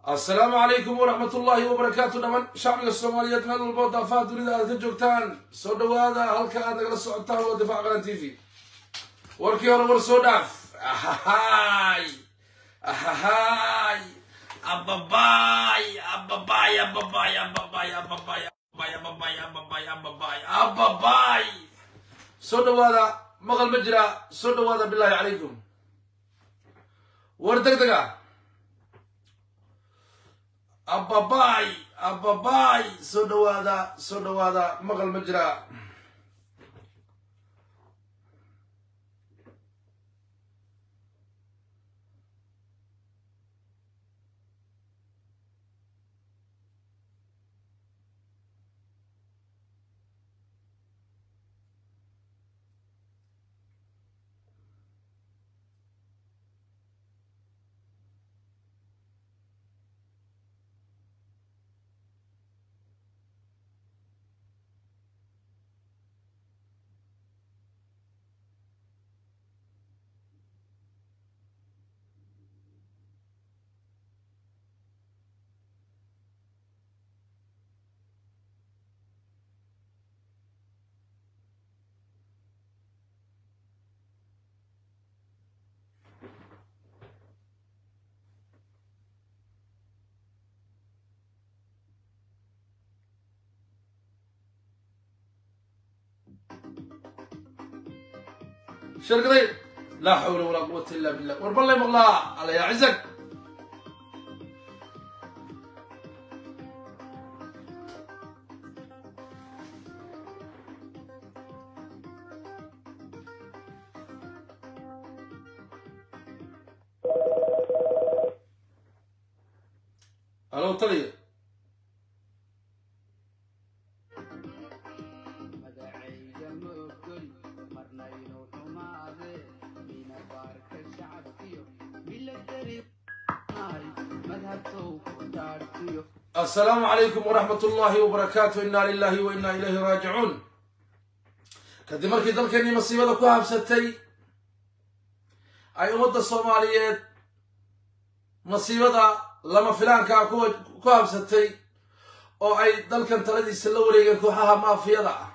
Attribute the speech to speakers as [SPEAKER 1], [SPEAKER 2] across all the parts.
[SPEAKER 1] assalaamu calaykum waraxmat ullaahi wabarakaatu dhaman shacbiga soomaaliyeed meel walboo daafaha dunida aad ka joogtaan soo dhowaada halka aad nagala socotaan waa difaac qaran t v warkii hore war soo dhaaf ahahay ahahay ababay ababay ababay ababay ababay ababay ababay ababay ababay ababay soo dhowaada maqal ma jira soo dhowaada bilaahi calaykum war deg dega ababay ababay soo dhowaada soo dhowaada maqal ma jira shirkaday laa xawla walaa quwata illa billah war ballay maqlaa alla yaa cizag alo taliya
[SPEAKER 2] magacayga ma ogoli marnaynu xumaade mina baarka shacabkiyo milatari madhabtow ku dhaadhkiyo
[SPEAKER 1] assalaamu calaykum waraxmat ullaahi wabarakaatu inna lilahi wa inna ilayhi raajicuun kadib markii dalkeenii masiibada ku habsatay ay ummadda soomaaliyeed masiibada lama filaankaa kuwa ku habsatay oo ay dalkan taladiisa la wareegeen kooxaha maafiyada ah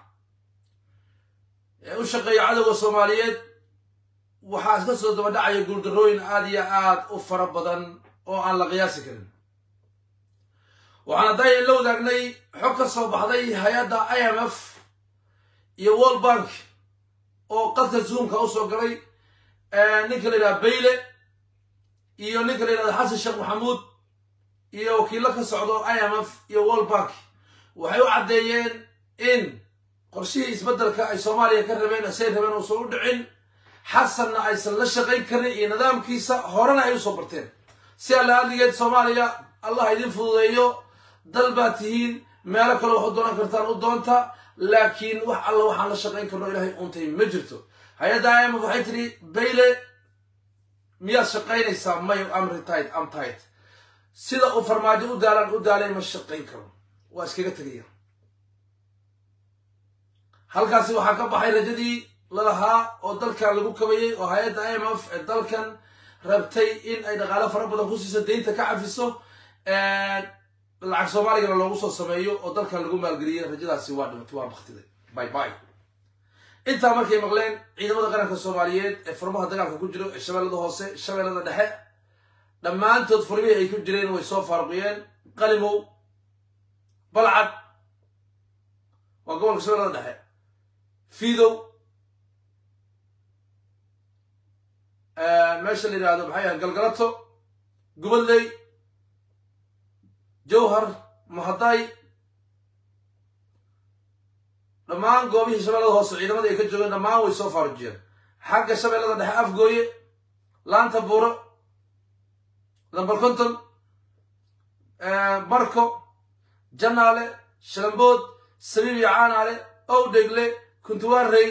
[SPEAKER 1] ee u shaqeeya cadowga soomaaliyeed waxaa iska soo daba dhacaya guuldarrooyin aad iyo aad u fara badan oo aan la qiyaasi karin waxaan haddayan la wadaagnay xog ka soo baxday hay-adda i m f iyo world bank oo qadka zoomka u soo galay ninka la yidhaha bayle iyo ninka la yidhahda xasan sheekh maxamuud iyo wakiillo ka socdo i m f iyo world bank waxay u caddeeyeen in qorshihii isbeddelka ay soomaaliya ka rabeen say rabeen uusan u dhicin xasanna aysan la shaqayn karin iyo nidaamkiisa horena ay usoo barteen si alla adligeed soomaaliya allah idin fududeeyo dal baad tihiin meelo kale waxu doonan kartaan u doonta laakiin wax alla waxaan la shaqayn karno ilaahay untay ma jirto hay-adda i m f waxay tidhi bayle miyaad shaqaynaysaa may am retired am tight sida uu farmaajo u daalaan u daalay ma shaqayn karo waa iskaga tegaya halkaasi waxaa ka baxay rajadii lalahaa oo dalkan lagu kabayay oo hay-adda i m f ee dalkan rabtay in ay dhaqaalo fara badan ku siiso deynta ka cafiso lacag soomaaligana loogu soo sameeyo oo dalkan lagu maalgeliyay rajadaasi waa dhimatay waa baktiday by by intaa markay maqleen ciidamada qaranka soomaaliyeed ee furmaha dagaalka ku jiro ee shabeellada hoose shabeellada dhexe dhammaantood furmihii ay ku jireen way soo faaruqiyeen qalimow balcad waa gobolka shabeellada dhexe fiidow meesha la yidhaahdo maxay ahay galgalato gubadley jowhar mahaday dhammaan goobihii shabeellada hoose ciidamada ay ka joogeen dhammaan way soo faarujiyeen xagga shabeellada dhexe afgooye laanta buuro lambar konton barko janaale shalambood sabiib iyo caanaale owdhegle kuntuwaarey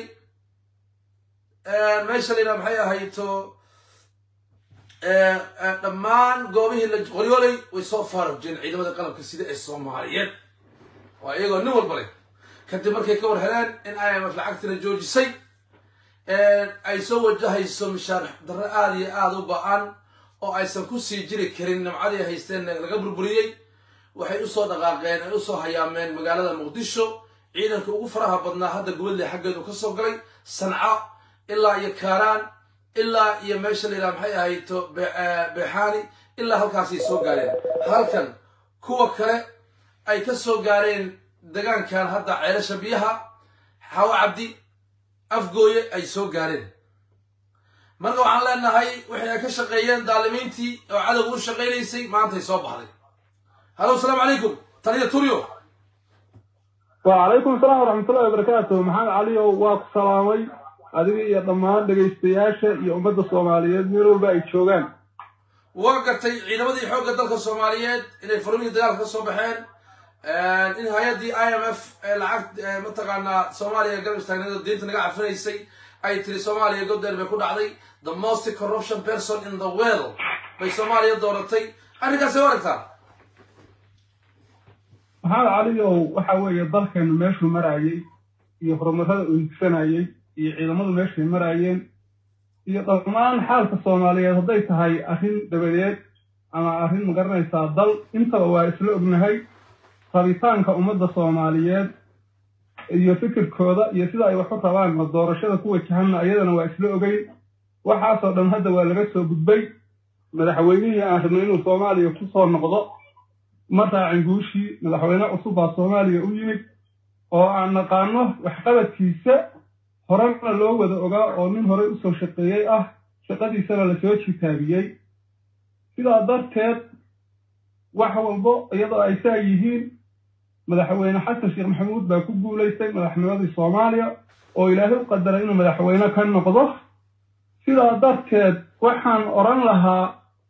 [SPEAKER 1] meesha la yidhaha maxay ahayto dhammaan goobihii la qoryoolay way soo faarujiyeen ciidamada qalabka sida ee soomaaliyeed waa iyagoo nin walba leh kadib markay ka war heleen in i m f lacagtina joojisay ay soo wajahayso mishaar darre aada iyo aada u ba-an oo aysan ku sii jiri karin nimcadii haysteen laga burburiyey waxay usoo dhaqaaqeen ay usoo hayaameen magaalada muqdisho ciidanka ugu faraha badnaa hadda gubadle xaggeedu ka soo galay sanca ilaa iyo kaaraan ilaa iyo meesha la yidhaha maxay ahayto beexaani ilaa halkaasay soo gaareen halkan kuwa kale ay ka soo gaareen degaankan hadda ceelasha biyaha xawo cabdi afgooye ay soo gaareen marka waxaan leenahay waxay ay ka shaqeeyeen daalimiintii oo cadowga u shaqaynaysay maantay soo baxday halo asalaamu calaykum taliya turyo
[SPEAKER 3] وعليكم السلام ورحمة الله وبركاته محمد علي واك سلامي adiga iyo dhammaan dhegaystayaasha iyo ummadda soomaaliyeed meel walba ay joogaan
[SPEAKER 1] waa gartay ciidamadii xoogga dalka soomaaliyeed inay furmihii dagaalka ka soo baxeen in hay-addii i m f ee lacag mataqaanaa soomaaliya garab istaagneed oo diinta naga cafinaysay ay tiri soomaaliya goddeen bay ku dhacday the most corruption person in the world bay soomaaliya dooratay arrinkaasay u aragtaa
[SPEAKER 3] maxamed caliyow waxa weeye dalkeenu meeshuu marayey iyo horumarada uu higsanayey iyo ciidamadu meeshay maraayeen iyo dhammaan xaalka soomaaliyeed hadday tahay arrin dabadeed ama arrin magaranaysaa dal intaba waa isla ognahay rabitaanka ummadda soomaaliyeed iyo fikirkooda iyo sida ay wax u rabaan ma doorashada ku wajahanna iyadana waa isla ogeyn waxaasoo dhan hadda waa laga soo gudbay madaxweynihii aan rabnay inuu soomaaliya ku soo noqdo ma raacin guushii madaxweyne cusub baa soomaaliya u yimid oo aan naqaano waxqabadkiisa horena loo wada ogaa oo nin horey usoo shaqeeyey ah shaqadiisana lasoo jitaabiyey sidaa darteed wax walbo iyadoo ay saa yihiin madaxweyne xasan sheekh maxamuud baa ku guulaystay madaxnimadii soomaaliya oo ilaahay u qadaray inuu madaxweyne ka noqdo sidaa darteed waxaan odhan lahaa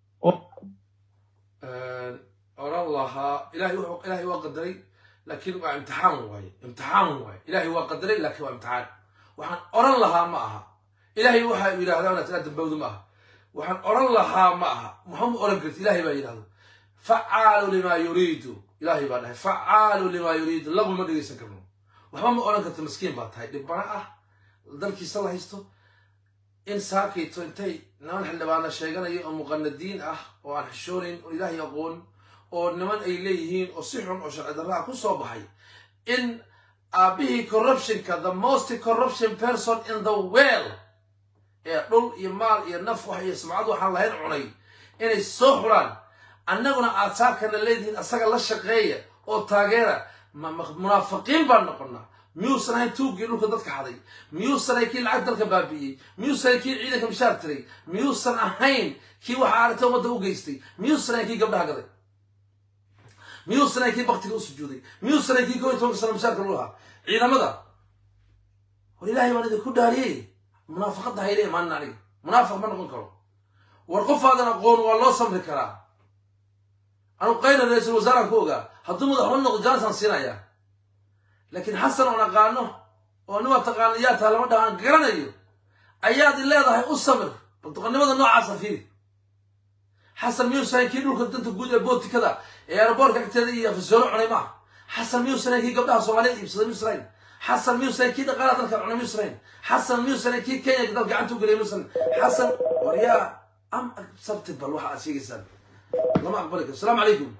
[SPEAKER 1] oran lahaa ilahay wuxuu ilahay waa qadaray laakiin waa imtixaan waaye imtixaan waaye ilahay waa qadaray laakiin waa imtixaan waxaan oran lahaa ma aha ilahay waxa uu yidhahdaa inaad ilaa dambawda ma aha waxaan oran lahaa ma aha maxama oran karti ilahay baa yidhahda facaalu limaa yuriidu ilahay baa dhahay facaalu limaa yuriidu lagu ma dhegaysan karno waxba ma oran karto maskiin baa tahay dhibbana ah dalkiisa la haysto in saakayto intay niman xildhibaana sheeganaya oo muqanadiin ah oo aan xishoonayn oo ilaahay aqoon oo niman ay leeyihiin oo si xun oo sharci darraha ku soo baxay in aabbihii corruptionka the most corruption person in the world ee dhul iyo maal iyo naf wax iyo sumcad waxaan lahayn cunay inay soo xuraan annaguna aad saakana leedihiin asaga la shaqeeya oo taageera munaafiqiin baan noqonnaa miyuusan ahayn tuuggii dhulka dadka xaday miyuusan ahayn kii lacag dalka baabi'iyey miyuusan ahayn kii ciidanka mishaar tiray miyuusan ahayn kii waxa aragta ummadda u geystay miyuusan ahayn kii gabdhaha gaday miyuusan ahayn kii baktiga u sujuuday miyuusan ahayn kii kow iyo tobanka sano mishaarka lagu lahaa ciidamada war ilaahay baan idinku dhaariyey munaafaqadda hayle imaanin aniga munaafiq ma noqon karo war qofaadan aqoon waa loo samri karaa anu qayna ra-iisul wasaaraan ku ogaa hadduu madaxweyne noqdo jaanisaan siinayaa laakiin xasan oon aqaano oo nin waa taqaana yaa taha lama dhahaan garanayo ayaad i leedahay u samir baldoqonnimada noocaasa fiiri xasan miyuusan kii dhulka danta guud ee bootikada ee aeroboorka agteeda iyo afisoono cunay maaha xasan miyuusan kii gabdhaha soomaaliyeed iibsaday miyuusan xasan miyuusan kii dhaqaalaha dalka cunay miyuusan xasan miyuusan kii kenya dal gacanta u geliyay miyuusan xasan waryaa am sabti bal waxa aad sheegaysaan lama aqbali karo asalaamu calaykum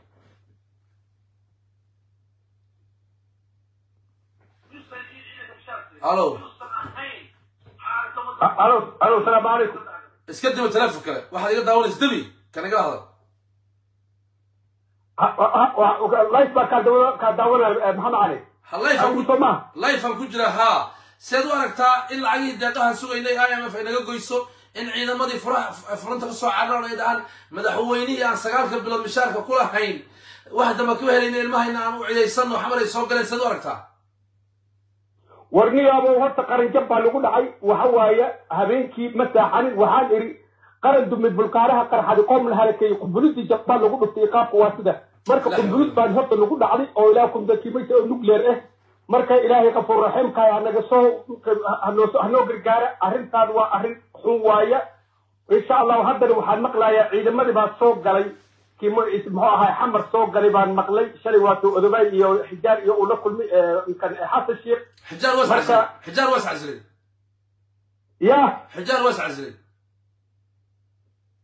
[SPEAKER 1] الو
[SPEAKER 3] الو الو السلام عليكم
[SPEAKER 1] iska dima teleefon kale waxaad iga daawanaysa debi kan igala hadal
[SPEAKER 3] لايف baa kaa dawa kaa daawanaya maxamed cali
[SPEAKER 1] ha layfan ku
[SPEAKER 3] soma
[SPEAKER 1] layfan ku jira haa seed u aragtaa in lacagihii deeqahan sugaynay i m f ay naga goyso in ciidamadii furaha furanta ka soo cararaan ay dhahaan madaxweynihii aan sagaalka bilood mishaarka ku lahayn wax damba ku helayna ilmahayna aan u cidaysano xamar ay soo galeen seed u aragtaa
[SPEAKER 4] warniyaabo horta qaranjab baa lagu dhacay waxa waaye habeenkii ma saaxanin waxaan idhi qaran dumid bulkaaraha qarxadi qoom la halakeeyey qumbulidii jabbaan lagu dhuftay qaabka waa sida marka qumbulid baan horta lagu dhacday oo ilaah kumdakimaysa oo nuclear ah marka ilaahay qafuur raxiimkaay hanaga soo hanoo hanoo gargaara arrintaan waa arrin xun waaya insha allahu haddana waxaan maqlayaa ciidamadii baa soo galay kii muxuu ahaa xamar soo galay baan maqlay shalay waatuu odobay iyo xijaar iyo uu la kulmay kan xasan sheekh
[SPEAKER 1] xijaar waa
[SPEAKER 4] Marka-
[SPEAKER 1] iscasilay xijaar waa iscasilay
[SPEAKER 4] ya
[SPEAKER 1] xijaar waa iscasilay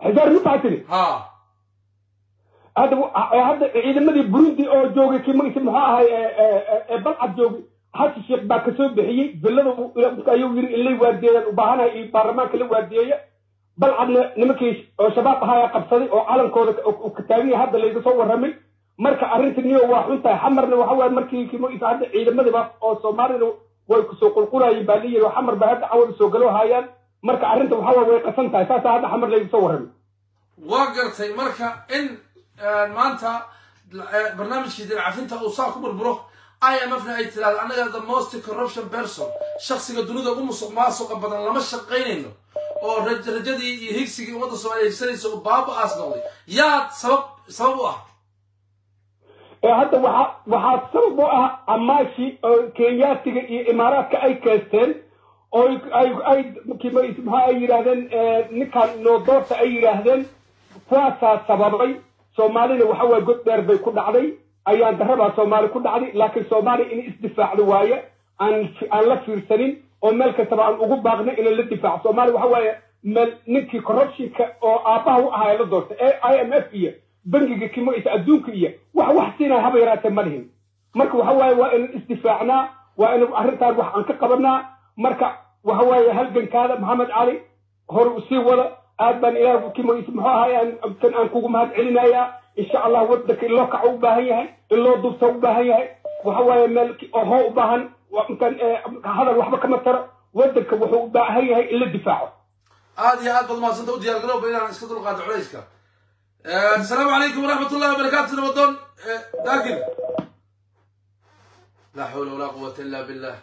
[SPEAKER 4] xijaar mixaa tiri
[SPEAKER 1] ha
[SPEAKER 4] hadda hadda ciidamadii burundi oo joogay kii magciisa muxuu ahay ee balcad joogay xasan sheekh baa kasoo bixiyey villada ayuu yiri in la waardiyeeyaan u baahanahay iyo baarlamaanka la waardiyeeya balcadna nimankii oo shabaab ahaa qabsaday oo calankooda ka taagan yahay hadda layga soo warramay marka arrinta niyo waa xun tahay xamarna waxa waaye markii kii magciisa hadda ciidamadiiba oo soomaalina way kusoo qulqulayeen baa layiri oo xamar baa hadda cawada soo galo haayaan marka arrinta waxa waaye way qasan tahay saasaa hadda xamar layga soo warramay
[SPEAKER 1] waa gartay marka in maanta barnaamijkii dinacafinta uu saa ku burburo i m f na ay tiraahdo annaga the most corruption person shaksiga dunida ugu musuq maasuqa badan lama shaqaynayno oo rajadii iyo higsigii ummadda soomaaliya higsanaysa uu baaba-aas noqday yaa sabab sabab u ah
[SPEAKER 4] hadda waxa waxaa sabab u ah amaashi oo kenyaatiga iyo imaaraadka ay keesteen oo ay ay maxaa ay yidhaahdeen ninkan noodoorta ay yidhaahdeen kuwaasaa sababay soomaalina waxa waaye god dheer bay ku dhacday ayaan darabaa soomaali ku dhacday laakiin soomaaliya in isdifaacdo waaye aan aan la fiirsanin oo meel kastaba aan ugu baaqna inaan la difaaco soomaaliya waxa waaye meel ninkii corruptionka oo aabbaha u ahaa la doortay ee i m f iyo bangiga kimoisa adduunka iyo wax wax siinaya haba yaraatee ma dhihin marka waxa waaye waa inaan isdifaacnaa waa inaan arrintaan wax aan ka qabanaa marka waxa waaye halgankaada maxamed cali hor usii wada aad baan ilaah kimoisa muxuu ahay kan aan kugu mahad celinayaa insha allah wadanka in loo kaco u baahan yahay in loo dubta u baahan yahay waxa waaye meel oho u baahan kan hadal waxba kama taro wadanka wuxuu u baahan yahay in la difaaco
[SPEAKER 1] aad iyo aad baad mahadsanta u diyaar garowba inaan iska dulqaato culayska asalaamu calaykum waraxmat ullahi wabarakaatu nabadoon daakir laa xawla walaa quwata illa billah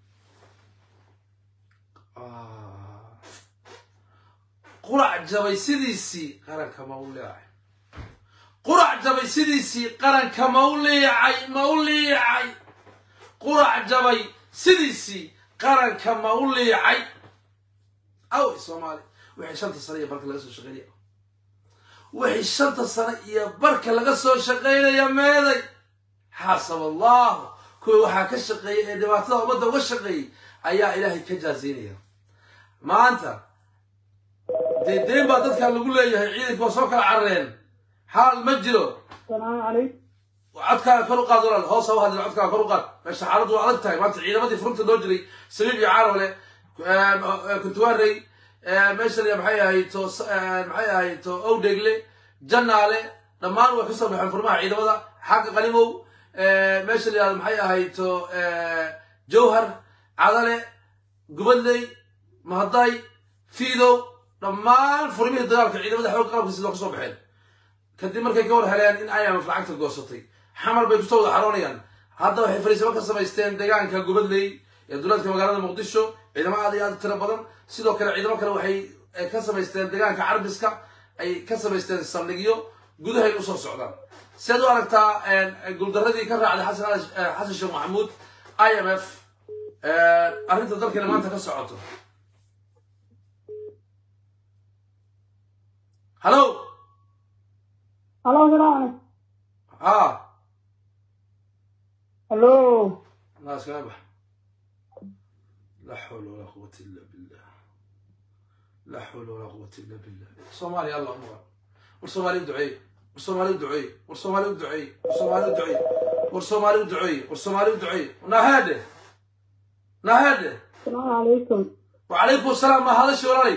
[SPEAKER 1] qurac jabay sidiisii qaranka ma u leecay qurac jabay sidiisii qaranka ma u liicay ma u liicay qurac jabay sidiisii qaranka ma u liicay aw soomaali wixii shanta sane iyo barka laga soo shaqeynaya wixii shanta sane iyo barka laga soo shaqeynaya meeday xaasab allahu kuwa waxaa ka shaqeeyay ee dhibaatada ummadda uga shaqeeyey ayaa ilaahay ka jaazaynaya maanta dee deen baa dadkan lagu leeyahay ciidanka waa soo kala carareen xaal ma jiro
[SPEAKER 4] salaamu calaykum
[SPEAKER 1] codkaaga kor u qaad walaal hoos ha u hadlin codkaaga kor u qaad meesha xaaladdu waa adag tahay maanta ciidamadii furunta loo jiray saliib iyo caarole kuntuwaarey meesha la maxay ahayto maxay ahayto owdhegle janaale dhammaan way kasoo baxeen furmaha ciidamada xagga qalimow meesha la yihahdo maxay ahayto jawhar cadale gubadley mahaday fiidow dhammaan furmihii dagaalka ciidamada xoogga qalabka sidoo kasoo baxeen kadib markay ka war heleen in imf lacagta goosatay xamar bay kusoo wada xaroonayaan hadda waxay fariisimo ka samaysteen deegaanka gubadley ee duleedka magaalada muqdisho ciidamo aad iyo aad tiro badan sidoo kale ciidamo kale waxay ka samaysteen deegaanka carbiska ay ka samaysteen saldhigyo gudahay usoo socdaan si aad u aragtaa guuldaradii ka raacday xasan xasan sheekh maxamuud i m f arrinta dalkani maanta ka socoto hallo
[SPEAKER 5] Halo, salaam.
[SPEAKER 1] ha
[SPEAKER 5] Halo.
[SPEAKER 1] naas kaga bax laa xawla walaa quwata illa billah laa xawla walaa quwata illa billah soomaaliya allah umar war soomaali u duceey war soomaali u duceey war soomaali u duceey war soomaali u duceey war soomaali u duceey war soomaali u duceey nahaade nahaade
[SPEAKER 5] Assalamu alaikum.
[SPEAKER 1] wacalaykum asalaam ma hadashi walaalay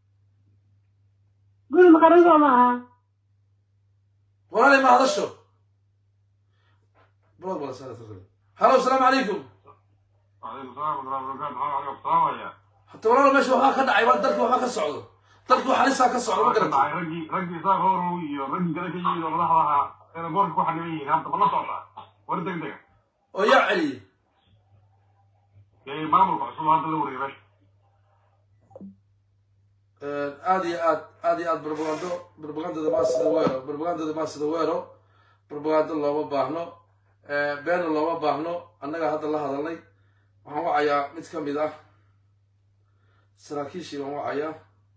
[SPEAKER 5] Guri maqaran soo maaha.
[SPEAKER 1] walaalay ma hadasho balad bala saala taqri halo asalaamu calaykum
[SPEAKER 6] وعليكم السلام ورحمة الله وبركاته محمد علي الصلاة
[SPEAKER 1] hata walaal meesha waxaa ka dhacay waa dalka waxaa ka socdo dalka wax halisaa ka socdo ma garata
[SPEAKER 6] رجي رجي صار هو iyo ragii kale ka yimid oo madaxda ahaa ee boorka ku xaniban yihiin hadda ma la socda war degdega
[SPEAKER 1] oo yaa celiyey
[SPEAKER 6] ee maamulka cusub hadda la wareegay meesha
[SPEAKER 1] aad iyo aad aad iyo aad barbagando barbagandada maa sida weero barbagandada maa sida weero barbagando looma baahno beena looma baahno annaga hadda la hadalnay waxaan wacayaa mid ka mid ah saraakiishii baan wacayaa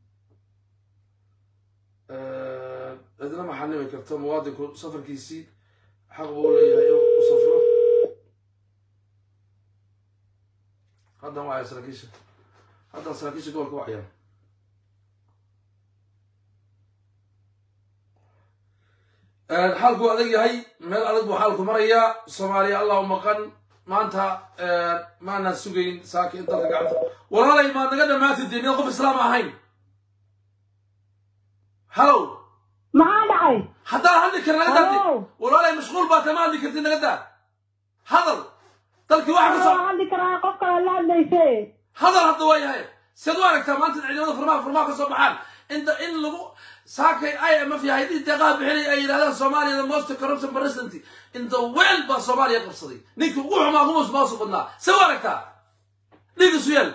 [SPEAKER 1] cidna ma xanimi karto muwaadinku safarkiisii xaq buu leeyahay inuu u safro haddaan wacaya saraakiisha haddaan saraakiisha gobolka wacaya xaalku adag yahay meel adag buu xaalku marayaa soomaaliya allah u maqan maanta maanaan sugayn saaka in dalka gacanta walaalay maad naga dhammaatid dee miyaad qof islaam ahayn hallow
[SPEAKER 5] maxaa dhacay
[SPEAKER 1] haddaan hadli kar naga daadi
[SPEAKER 5] Hallow.
[SPEAKER 1] walaalay mashquul baa tama hadli kartid naga daa hadal dalkii waxa ka soo
[SPEAKER 5] waa hadli karaa qof kale la hadlayse
[SPEAKER 1] hadal hadda waa yahay siad u aragtaa maanta in ciidamada farmaha farmaha ka soo baxaan inta in lagu saakay i m f yahay haddii deeqaha bixinay ay yidhahdaan soomaaliya the most corruption president in the world baa soomaaliya qabsaday ninkii ugu xumaa ugu musmaasu badnaa se u aragtaa dhiig isu yeel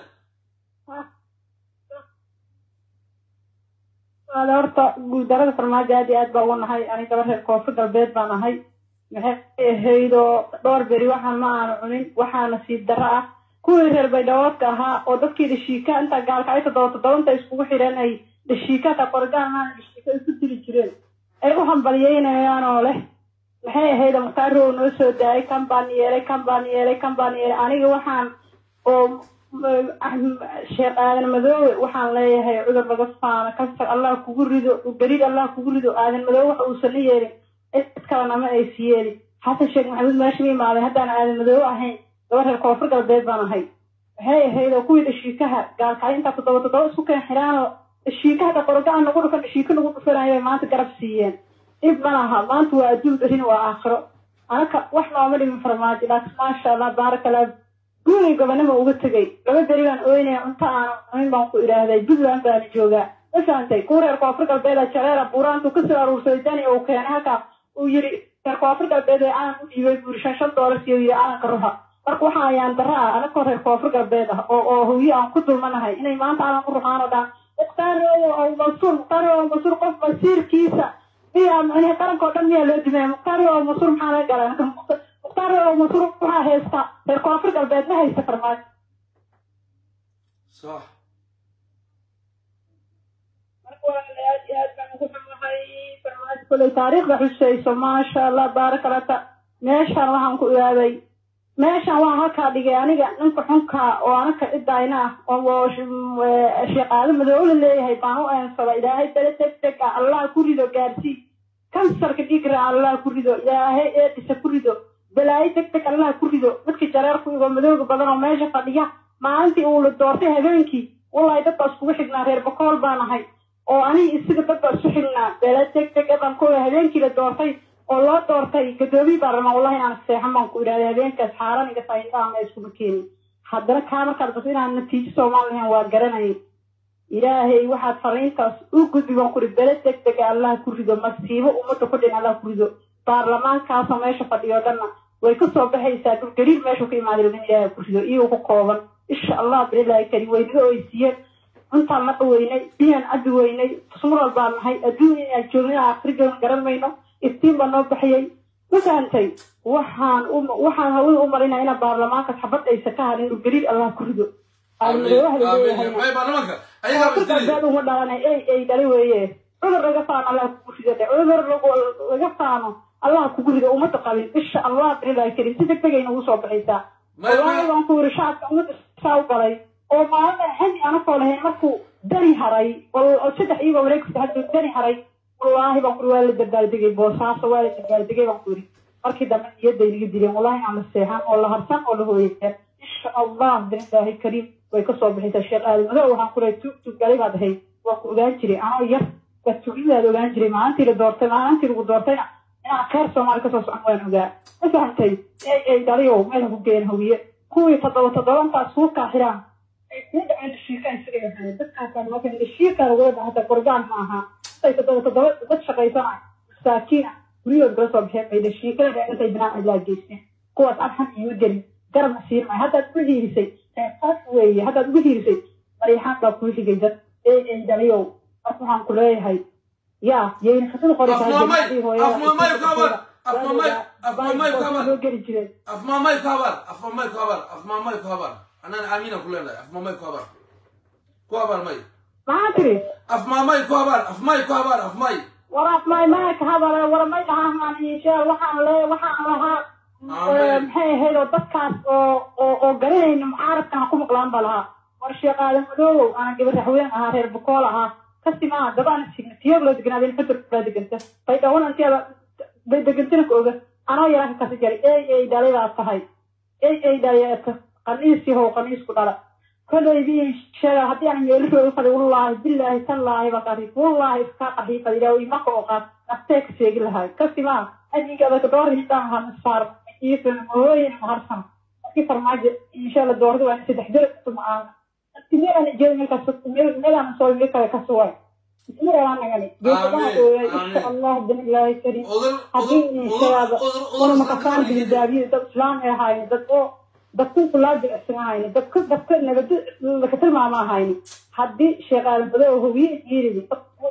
[SPEAKER 5] waada horta guuldarada farmaajo aad iyo aad baa ugu nahay ani gaba reer koonfur galbeed baan ahay maxay ahayd oo dhowr beri waxaan ma aanu cunin waxaa nasiib darro ah kuwii reer baydhaboodka ahaa oo dadkii dhashiika intaa gaalka ay toddoba toddobanta iskugu xidheen ay dhashiika ta qorgaan maan dhashiika isu dili jireen ay u hambalyeynayaan oo leh maxay ahayd mukaarow noo soo daayay kan baan yeelay kan baan yeelay kan baan yeelay aniga waxaan oo sheekh aadan madoowe waxaan leeyahay cudur laga faano kansar allah kugu rido gariid allah kugu rido aadan madoowe waxa uusan la yeelin cid kalena ma aysi yeelin xasan sheekh maxamuud meesha ma imaaday haddaan aadan madoowe ahayn gaba reer koonfur galbeed baan ahay maxay ahayd oo kuwii dhashiikaha gaalkacyo intaa toddoba toddoba isku keen xidhaanoo dhashiikaha ta qorgaan nagu dhufan dhashiika nagu dhufanayo bay maanta garab siiyeen dhib ma laha maanta waa adduun berina waa aakhiro anaka wax nooma dhimin farmaajo laakiin maasha allah baaraka allah guuray gobonimo uga tegay laba beri baan ooynaya cunto aanu cunin baan ku idhaahday puntland baana joogaa ma fahantay kuwa reer koonfur galbeeda jareera buuraantu kasoo aruursaday dani uu keenay halkaa uu yidhi reer koonfur galbeed ee calan u dhiibay buuri shan shan doolar siyo yidhi calanka ruxa marka waxaa ayaan darra ah anagoo reer koonfur galbeed ah oo oo hawye aan ku dulmanahay inay maanta calan u ruxaan oo dhan mukhtaarooyo oo masuur mukhtaarooyo oo masuur qof masiirkiisa miyaa macnihi qaranka oo dhan miyaa loo dimaya mukhtaarooyo oo masuur maxaa laga galay mukhtaarooyo oo masuur waxaa haysta reer koonfur galbeed ma haysta farmaajo
[SPEAKER 1] صح
[SPEAKER 5] marka waa aad iyo aad baan ugu xumahay farmaajo kolay taariikhda xusayso maasha allah baaraka allah ta meeshaan waxaan ku ihaaday meeshaan waan halkaa dhigay aniga ninka xunka oo anaka cidayna ah oo sheeqaado madoola leeyahay baan u eensada ilaahay bele deg deg ah allah ku rido gaarsii kansarka dhiigra allah ku rido ilaahay eedisa ku rido balaayo deg deg allah ku rido dadkii jareerku igoo madooga badan oo meesha fadhiya maalintii uu la doortay habeenkii wallahi dad baa iskugu xignaa reer bakool baan ahay oo aniga isiga dad baa isu xignaa bele deg deg baan ku habeenkii la doortay oo loo doortay gadoomiye baan rabaa wallahi inaan seexan baan ku idhahday habeenkaas xaaran iga faindhaana iskuma keenin haddana kaa markaad bato inaan natiijo soomaal lahayn waa garanayay ilaahay waxaad fariintaas u gudbi baan kuri bele deg dega allah ku rido masiibo ummadda ku dhin allah ku rido baarlamaankaasoo meesha fadhiyo dhanna way ka soo baxaysaa dhulgariir meeshuu ka imaaday in ilaahay ku rido iyagoo ku kooban insha allah bililaahi kari waynaga oysiiyeen cuntaan la dhaweynay biyaan cabbi weynay sural baan nahay adduun inaan joogno inaan akhri joogno garan mayno iftiin baa noo baxiyey ma fahantay waxaan u waxaan hawada u marinaa inaa baarlamaanka xabad aysa ka hadin dhulgariir allah ku rido aalmadoobaha la leeyahayna
[SPEAKER 1] may baarlamaanka ayagaa
[SPEAKER 5] koonfur
[SPEAKER 1] basdilay
[SPEAKER 5] galbeed uma dhalanay ey ey dhali weeye cudur laga faano allah kugu rido dhe cudur lagu- laga faano allah kugu rido ummadda qabin insha allah bililaahi karim si deg degayna ugu soo baxaysaa
[SPEAKER 1] May- may-
[SPEAKER 5] wallaahi waan ku yiri shacabka ummadda saa u galay oo maalin xilli anakoo lahayn markuu dani haray oo oo saddex iyagoo wareegsi hadda dani haray wallaahi baan ku yiri waa la dabaaldegay boosaaso waa la dabaaldegay baan ku yiri markii dambe niyadday naga dileen wallaahi aan la seexan oo la harsan oo la hooyaysan insha allah bililaahi kariim way ka soo baxaysaa sheekh aadan madow waxaan ku lehay tug tug galay baad ahayd waan ku ogaan jiray anoo yar baa tugidaad ogaan jiray maalintii la doortay maalintii lagu doortayna inaan khayr soomaali kasoo socon waan ogaa ma fahamtay ey ey dhaliyow meel ha ku geen hawiye kuwii toddoba toddoba intaas suukaa xidhaan ay kuu dhaceen dhashiikaa isaga yahay dadkaasaan markan dhashiikaa lagula dhaha hata gorgaan ma aha intay toddoba toddoba dad shaqaysana masaakiina guryahood kala soo baxeen bay dhashiikada dheen intay binaan cidlaa geysteen kuwaas arxan iima gelin garabna siin maayo haddaad ugu hiirisay qeybqaas weeye haddaad ugu hiirisay mariixaan baa kuu xigay dad ey ey dhaliyow marka waxaan ku leeyahay yaa yayna khasada qoraysaa
[SPEAKER 1] Afmaamay,
[SPEAKER 5] jannadii hooyada
[SPEAKER 1] afmaamay kabar, afmaamay, afmaamay kabar.
[SPEAKER 5] loo geli jireen
[SPEAKER 1] afmaamay ku habar afmaamay ku habar afmaamay ku habar anaan aamiina ku leenahay afmaamay ku habar ku habar may
[SPEAKER 5] maxaa tiri
[SPEAKER 1] afmaamay ku habar afmay ku habar afmay
[SPEAKER 5] waraaf may maaka habare wara may dhahaan insha waxaan le waxaan lahaa
[SPEAKER 1] Aamin.
[SPEAKER 5] maxay ahayd oo dadkaas oo oo oo garanayna mucaaradkan ha ku maqlaan baa lahaa war sheekh aadan madoowow ana gabar raxween ahaa reer bukool ahaa kasi maaha gabaan signa tiyoog loo deganaaden fadur baa deganta bay dhawan inteeda bay degantina ka oga anoo yaraa ka kasi jaray ey ey dhalay baa tahay ey ey dhaleeta qaniis yahow qaniisku dhala kolaybii sheega haddii aan meelihooda fadi wallaahi bilaahi tallaahi baa qari wallaahi iska qaxiifad ilaa imaka oo qaad naftee ka sheegi lahay kasi maa adiga adaka door hitaan hana saar iifan mahooyin maharsan markii farmaajo insha allah doorada waa saddex jir kasuma aan meelaan jeeda meelkaas meelaan soo meel kale ka suway meelaan nagani geesadaa ooyay insha allah bin ilaahi kariim
[SPEAKER 1] odur
[SPEAKER 5] haddii
[SPEAKER 1] odur
[SPEAKER 5] inshaada
[SPEAKER 1] odur
[SPEAKER 5] una makasaan bildaabiyada dad islaam ay ahayni dad oo dadku kulaa jilicsan ahayni dadka dadka nabad laka tilmaama ahayni haddii sheekh aadan bado oo howiye yiridi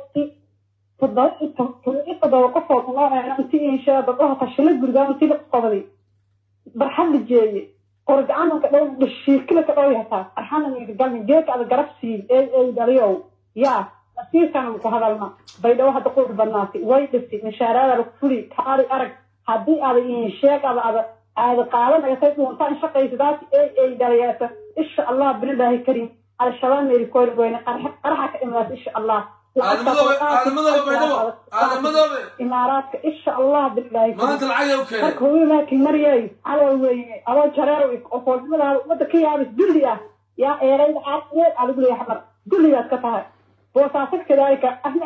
[SPEAKER 5] toddoba toddoba qofood nooceena intii inshaa dadlaha tashila gurigaa intii la qobaday barxad la jeeye qorgacanka dhow dhashiikila ka dhow yataa arxana galmi geeka ada garab siin ee ee dhaliyow yaa nasiirkan ku hadalna baydhabo hadda qurux badnaatay way dhistay mishaaraada lagu fuli kaari arag haddii ada insheeg ada ada aada qaadanaysa dhuuntaan shaqaysadaasi ee ee dhaliyaasa insha allah binilaahi kariim al-shabaab meeri koyl goyne qaraxa ka imaadaas insha allah
[SPEAKER 1] aadamadoobe aadamadoobe baydhabo aadamadoobe
[SPEAKER 5] imaaraadka insha allah binilaahi kariim
[SPEAKER 1] maanta lacag u keenay
[SPEAKER 5] marka hooyo laakiin maryay calow weyne adoo jareer oo foolnimadaada ummadda ka yaabis dulli ah yaa eerayda caafimeed aa lagu leeyahay xamar dulligaad ka tahay boosaaso kadaalika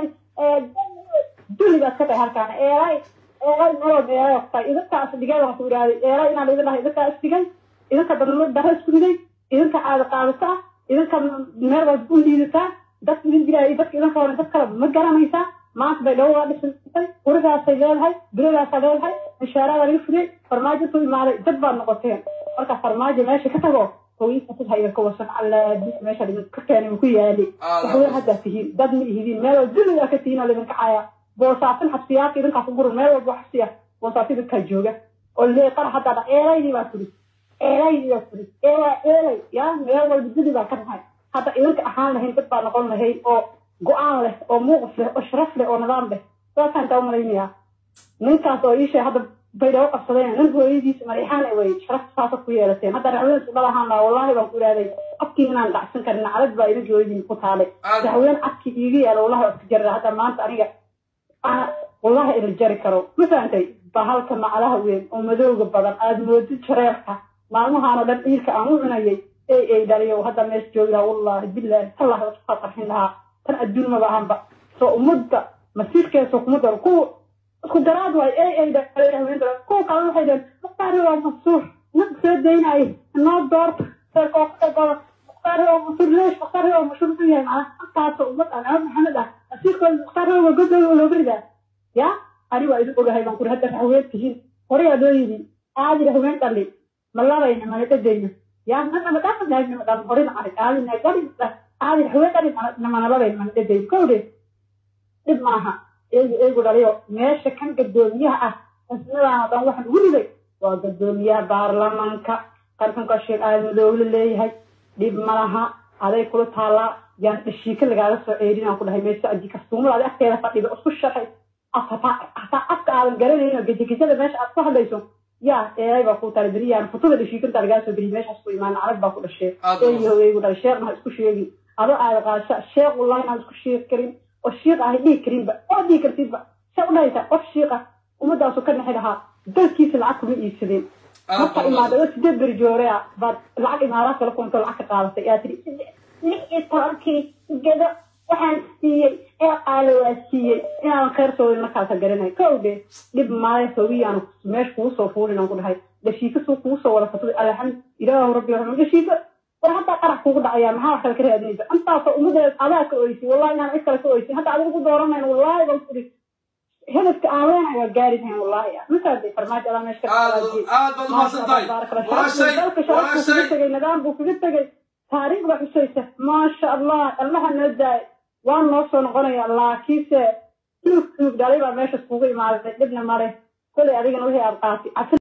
[SPEAKER 5] dulligaad ka tahay halkaana eeray eeray meelood eeray tahay idinkaas dhigeeda ku iraaday eeray inaan idin dhahay idinkaa isdigay idinka dadnimo dara isku riday idinka caada qaadata idinka meel walba u liidataa dadka idin jiraayo dadka idinka hore dad kale ma garanaysaa maanta bay dhawo waa dhisantay gurigaasay leedahay biladaasaa leedahay mishaaraada laga furiyey farmaajo ku imaaday dad baad noqoteen marka farmaajo meesha ka tago hooyinka sid ha idinka wasan allaadi meesha idinka keenay ku yaali waxweyn haddaa tihiin dad ma ihidiin meel walba dulligaa ka tihiin oo laidinka caya boosaasin xabsiyaadka idinkaas u guran meel walba xabsiya boosaas idinkaa jooga oo lee qara haddaa dha eelaydii baa furis eelaydii baa furis eelaa eelay yaa meel walba dulli baa ka dhahay hadda idinka ahaan lahayn dad baa noqon lahayd oo go-aan leh oo muuqif leh oo sharaf leh oo nidaam leh saasaan kaa malaynayaa ninkaas oo iishay hadda baydhabo qabsadeen nin hooyadiisa marixaan wey sharafta saasad ku yeelateen hadda racween isku dhalahaan laa wallaahi baan ku ihaaday afkii inaan dhacsan karin naclad baa idinka hooyadiin ku taalay racween afkii iiga yaala wallahi waa iska jarra hadda maanta aniga ana wallahi ila jari karo ma fahantay bahalka macalaha weyn oo madowga badan aad moodid jareerka maalmahaan oo dhan dhiilka aan u cunayay ey ey dhaliyo hadda meesha joogi lahaa wallaahi bilaahi tallah waa qarxin lahaa tan adduun maba ahanba soo ummadda masiirkeesa kuma daro kuwa isku daraad waay ey ey dhalay haween dara kuwa kale waxay dhaheen mukhtaari waa masuur nag soo daynaayo noo doorta mukhtaari waa masuur leesh mukhtaari waa masuur muxuu yahay macnaha halkaasoo ummad aan aad maxamed ah masiirkooda mukhtaari waa godooda oo looga ridaa ya ani waa idin ogahay baan kuri hadda haween tihiin horay aa loo yidhi aadira haween dhali ma labayna mana dhadayna ya mana madhama naagna madhama horina arag aadina gari aadira haween dhali mana labayna mana dhadayna kowdhe dhib maaha eegu eegu dhaliyo meesha kan gadoomiyaha ah xisnadan oo dhan waxaan ugu riday waa gadoomiyaha baarlamaanka qarkanka sheekh aadan madoogle leeyahay dhib ma laha aday kula taallaa yaan dhashiika lagaaga soo ceerin aan ku dhahay meesha aji kastuumada adi agteeda fadhida isku shaqay hataa afka aadan garanayn oo gejegejada meesha aad ku hadlayso yaa eeday baa ku taala beriyaan futada dhashiikantaa lagaa soo beriyay meeshaas ku imaan arag baa ku dhashee eeyo eegu dhalay sheekhna ha isku sheegin adoo aada qaasha sheekh wallahi inaan isku sheegi karin oo shiiq ahay dhihi karinba oo dhihi kartidba sa u dhahaysaa qof shiiqa ummadaasu ka nexi lahaa dalkiisa lacag kuma iibsadeen marka imaada oo sideed beri joore ah baad lacag imaaraad kala kunto lacag ka qaadatay yaa tiri lix iyo tobankii gedo waxaan siiyey ee qaalo waa siiyey inaadan khayr soodin markaasa garanay ka oge dhib maale hawiyaan meesha kugu soo fuulin aan ku dhahay dhashiika suu kugu soo wada fatay alxamd ilaahu rabbi raxma dhashiika war haddaa qarax kugu dhacaya maxaa wax kale ka raadinaysa intaasoo ummadeed adaa ka oysay wallahi inaan cid kale ka oysin hadda adiga ku dooranayno wallahi baan kuri hedafka aan leenahay waa gaari lahayn wallahi markaasay farmaajo adaa meesha ka
[SPEAKER 1] aad aad baad umahadsan tahay walaashay
[SPEAKER 5] dalka sharafku
[SPEAKER 1] walaashay
[SPEAKER 5] kaga tegay nidaam buu kaga tegay taariikh baa xusaysa maasha allah allaha noo daay waa noo soo noqonaya laakiinse tuug tuug dhalay baa meeshas kugu imaaday dhibna male kolay adigana wixii aad qaatay